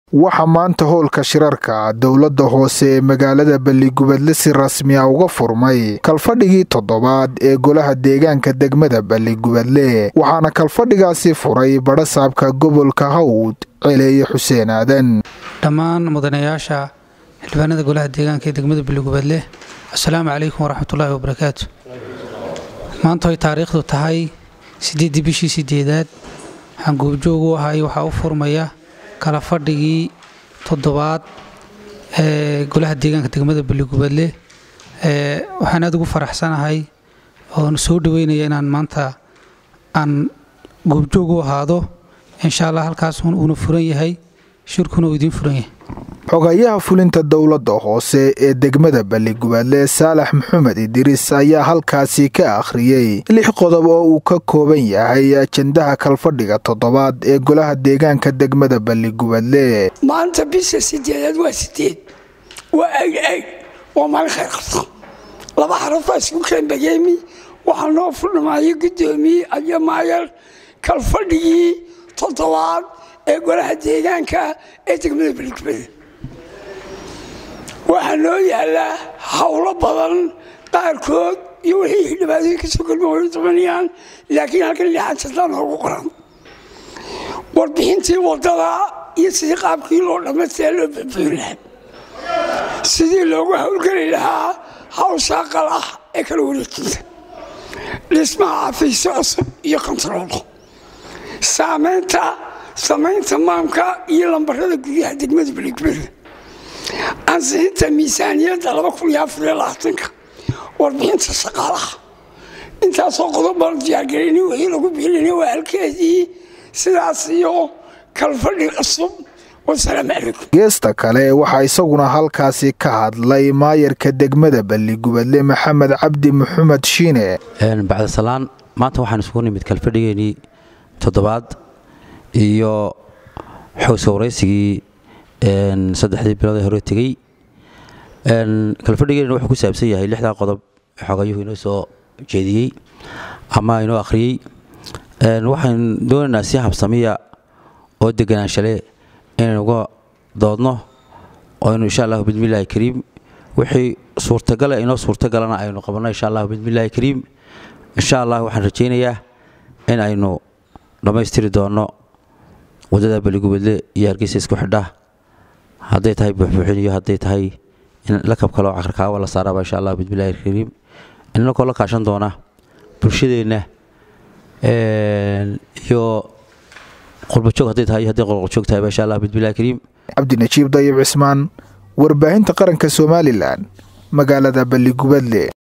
waxaa maanta howlka shirarka dowladda hoose ee magaalada balligubadle si rasmi a uga furmay kalfadhigii toddobaad ee golaha deegaanka degmada balligubadle waxaana kalfadhigaasi furay badhasaabka gobolka hawd celeeye xuseen aadan dhammaan mudanayaasha xildhibaanada golaha deegaanka ee degmada balligubadle assalaamu calaykum waraxmatullaahi wabarakaatu maanta ay taariikhdu tahay siddeeddii bishii sideedaad waxaan goobjoog u ahay waxaa u furmaya kala fadhigii toddobaad ee golaha deegaanka degmada balligubadle waxaan aad ugu faraxsanahay oon soo dhaweynaya inaan maanta aan goobjoog u ahaado insha allah halkaas uuna furan yahay shirkuna uu idiin furan yahay xogayaha fulinta dowladda hoose ee degmada balligubadle saalax maxamed idriis ayaa halkaasi ka akhriyey lix qodob oo uu ka kooban yahay ajendaha kalfadhiga toddobaad ee golaha deegaanka degmada balligubadle maanta bisha sideedaad waa sideed waa ag ag waa maalin khayr qabta laba xarafaa isku keenbageemi waxaa noo fudhmaayo guddoomiye ayo maayar kalfadhigii toddobaad ee golaha deegaanka ee degmada balligubadle waxaa noo yaallaa howlo badan qaarkood iyo wixii dhibaatooyin kasoo galma way dabanayaan laakiin halkan lixaan jadlaa noogu qoran warbixintii waddada iyo sidii qaabkii loo dhammaystiraa loo badbayn lahaa sidii loogu howlgeli lahaa hawshaa qal ah ee kala wareejinta dhismaha xafiisyo cusub iyo kontaroolka saamaynta samaynta maamka iyo lambarada guryaha degmada balligubadle ansixinta miisaaniyadda ka warbixinta shaqaalaha intaasoo qodob baan diyaargarayni wixii lagu biilinay waa halkeedii sidaas iyo kalfadhi cusub wasalaamu calaykum geesta kale waxaa isaguna halkaasi ka hadlay maayarka degmada balligubadle maxamed cabdi maxamed shiine bacdasalaan maanta waxaan isugu nimid kalfadhigeenii toddobaad iyo xowsa waraysigii saddexdii bilood ee hore tegey kalfadhigeena wuxuu ku saabsan yahay lixdaa qodob xogayuhu inoo soo jeediyey ama inoo akhriyey waxaan doonaynaa si habsamiya oo deganaanshalee inaynu uga doodno oynu insha allahu bismillaahi kariim wixii suurtagale inoo suurtagalana aynu qabanno insha allahu bismillaahi kariim insha allah waxaan rajaynayaa in aynu dhammaystiri doonno waddada baligubadle iyo hargeysa isku xidha hadday tahay buuxbuuxin iyo hadday tahay in lakab kaloo cakarkaawa la saaraaba insha allah bismillahi kariim inakoo la kaashan doona bulshadeenna iyo qurbajoog hadday tahay iyo hadday qolqoljoog tahayba insha allah bismillahi kariim cabdinajiib dayib cismaan warbaahinta qaranka somalilan magaalada balligubadle